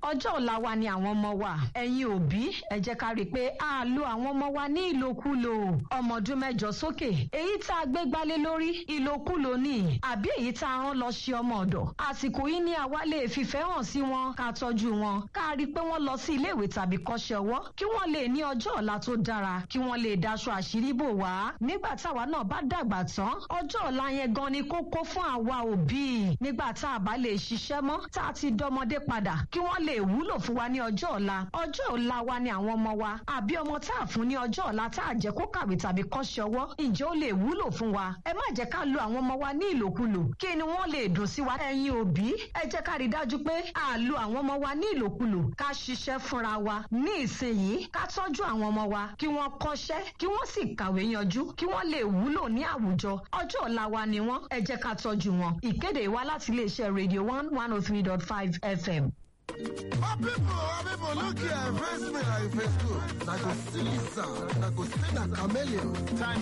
ọjọ́ ọ̀la wa ni àwọn ọmọ wa ẹ̀yin òbí ẹ jẹ́ ká rí i pé a lo àwọn ọmọ wa ní ìlòkulò ọmọ ọdún mẹ́jọ sókè èyí tá a gbé gbálé lórí ìlòkulò ni àbí èyí tá a rán lọ ṣe ọmọ ọ̀dọ̀ àsìkò yìí ni àwa lè fìfẹ́ hàn sí wọn ká tọ́jú wọn ká rí i pé wọ́n lọ sí iléèwé tàbí kọ́ṣẹ́ ọwọ́ kí wọ́n lè ní ọjọ́ ọ̀la tó dára kí wọ́n lè daṣọ àṣírí bò wá nígbà táwa náà bá dàgbà tán ọjọ́ ọ̀la yẹn gan ni kókó fún àwa òbí nígbà tá a bá lè ṣiṣẹ́ mọ́ tá a ti dọmọdé padà kí wọ́n lè wúlò fún wa ní ọjọ́ ọ̀la ọjọ́ ọ̀la wa ni àwọn ọmọ wa àbí ọmọ tá a fún ní ọjọ́ ọ̀la tá a jẹ́ kó kàwé tàbí kọ́ṣẹ́ ọwọ́ ǹjẹ́ ó lè wúlò fún wa ẹ má jẹ́ ká lo àwọn ọmọ wa ní ìlòkulò kí ni wọ́n lè dùn sí wa ẹ̀yin òbí ẹ jẹ́ ká rí i dájú pé a lo àwọn ọmọ wa ní ìlòkulò ká ṣiṣẹ́ fúnra wa ní ìsinyìí ká tọ́jú àwọn ọmọ wa kí wọ́n kọ́ṣẹ́ kí wọ́n sì kàwé yanjú kí wọ́n lè wúlò ní àwùjọ ọjọ́ ọ̀la wa ni wọ́n ẹ jẹ́ ká tọ́jú wọn ìkéde wa láti iléeṣẹ́ radio one one oh three dot five fm. My people, my people, look here, face me like face good. I go see Lisa, I go see that chameleon. Time